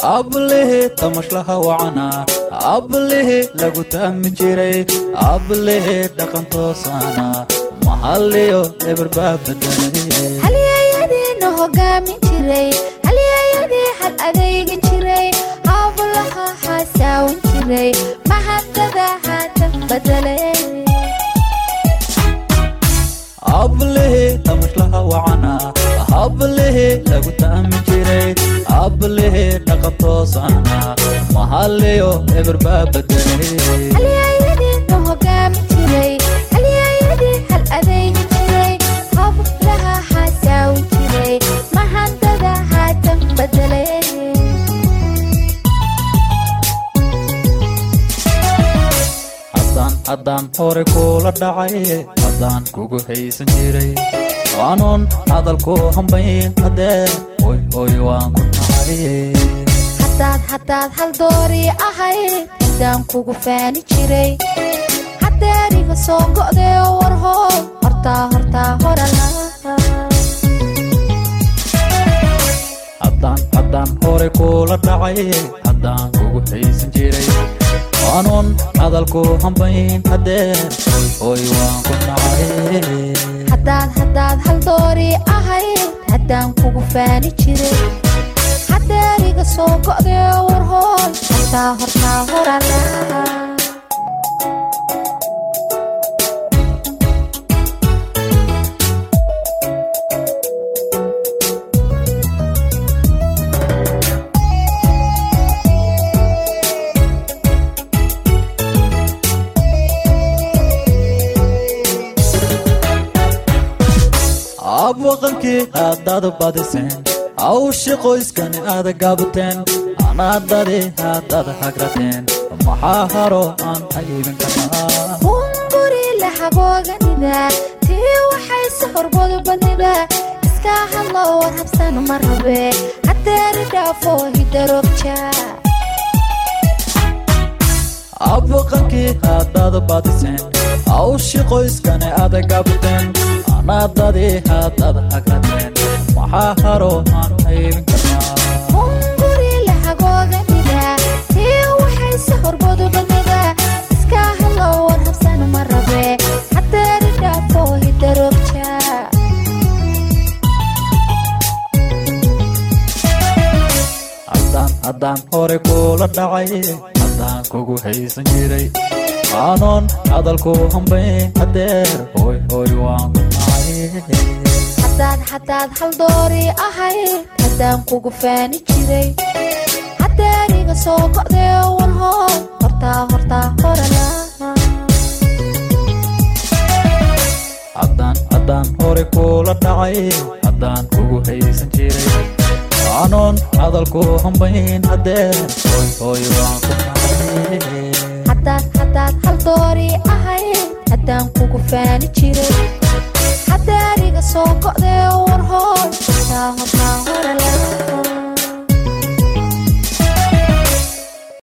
ablehe tamashlaha wacana ablehe lagu taami jiray ablehe dhaqan toosana mahaliyo eberbaa badanay halyayadiina hogaamin jiray halyayadii had adaygi jiray hablaha xasaawin jiray mahadada haatan badale ablehe tamashlaha wacana ablehe lagu taami jiray ablehe dhaqan toosana mahaliyo eberbaa badanay halyayadiina hogaamin jiray halyayadii hal adaygi jiray hablaha xasaawin jiray mahadada haatan badale haddaan haddaan hore kuula dhacay haddaan kugu haysan jiray waanuun hadalku hambayn haddee hoy hoy waan ku nacay hadaad hadaad hal doori ahayd haddaan kugu faani jiray hadeeriga soo go'dee warhool hortaa hortaa horala haddaan haddaan hore kuula dhacay haddaan kugu haysan jiray waanuun hadalku hambayn haddee hoy hoy waan ku nacay hadaad hadaad hal doori ahayd haddaan kugu faani jiray hadeeriga soo go'dee warhool hortaa hortaa horala ab waqankii haddaad badiseen hawshi qoyskani aada gaabuteen anaadadi haddaad hagrateen maxaa haro aan haybin karnaa hunguri la habooganida tii waxayse horbadu badnida iska hadlo war habsan ma rabe hadeeri dhaafo hidarogja ab waqankii haddaad badiseen hawshi qoyskani aada gaabuteen anaadadi haddaad hagrateen maxaa haro aan haybin karnaa hunguri la habooganida tii waxayse horbadu badnida iska hadlo war habsan ma rabe hadeeri dhaafo hidarogja haddaan haddaan hore kuula dhacay haddaan kugu haysan jiray aanoon hadalku hambayn hadeer hoy hoy waan ku nacay hadaad hadaad hal doori ahayd haddaan kugu faani jiray hadeeriga soo go'dee warhool hortaa hortaa horala haddaan haddaan hore kuula dhacay haddaan kugu haysan jiray aanoon hadalku hambayn hadeer hoy hoy waan ku nacay hadaad hadaad hal doori ahayd haddaan kugu faani jiray hadeeriga soo go'dee warhool hortaa hortaa horala